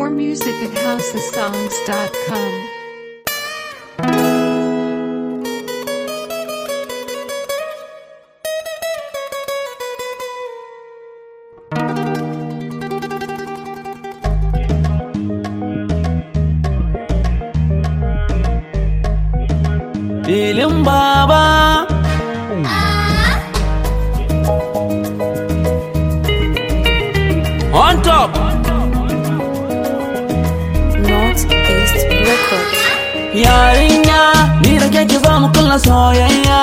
More music at housesongs.com. filin baba on top Northeast Records. yarinya ni da keke za mu kulla soyayya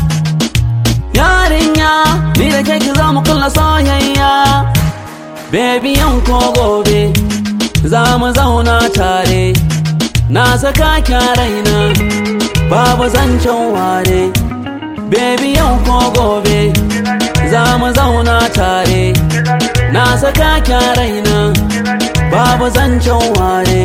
yarinya ni da keke za mu kulla soyayya baby yan ko gobe za mu zauna tare na saka kya raina babu zancen ware baby yau ko gobe za mu zauna tare na saka kya raina babu zancen ware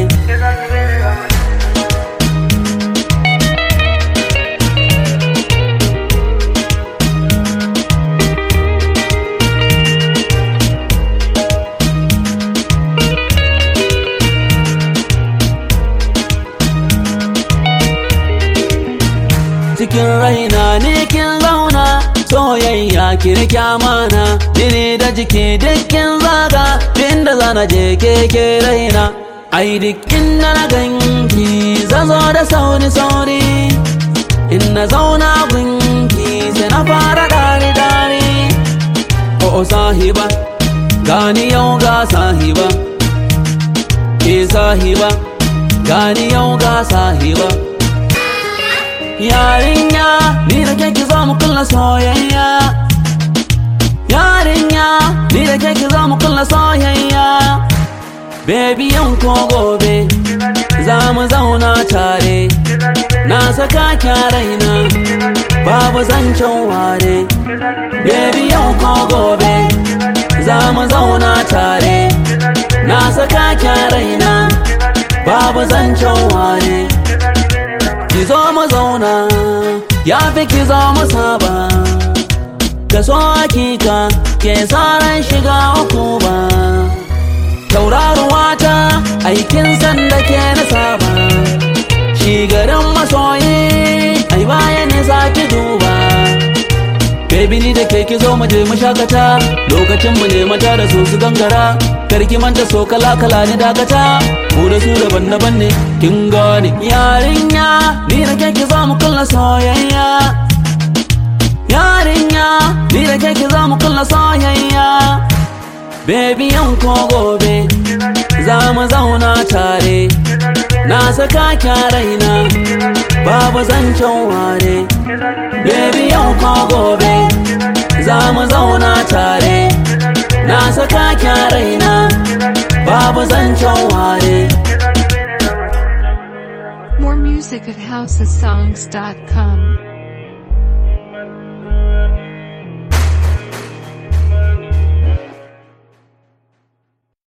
cikin raina ne kin zauna soyayya kirki amana jini da jiki dukkin zaga inda zana je keke raina ai duk inda na ganki zazo da sauri sauri in na zauna gunki sai na fara dare dare o sahiba gani yau ga sahiba ke sahiba gani yau ga sahiba yarinya ni da keke za mu kulla soyayya yarinya ni da keke za mu kulla soyayya baby yan ko gobe za mu zauna tare na saka kya raina babu zancen ware baby yan ko gobe za mu zauna tare na saka kya raina babu zancen ware ki zo mu zauna ya fi ki zo mu saba ka so hakika ke ran shiga uku ba tauraruwa ta aikin sanda ke na saba shi garin masoyi ai baya ne za ki duba Baby ni da ke ki zo mu je mu shakata lokacin mu ne mata da su su gangara karki manta so kala kala ne dakata mu da su daban daban ne kin gane yarinya ni da ke ki zo mu kulla soyayya yarinya ni da ke ki zo mu kulla soyayya Baby yan ko gobe za mu zauna tare na saka kya raina babu zancen ware Baby yau ko gobe za mu zauna tare na saka kya raina babu zancen ware More music at housesongs.com.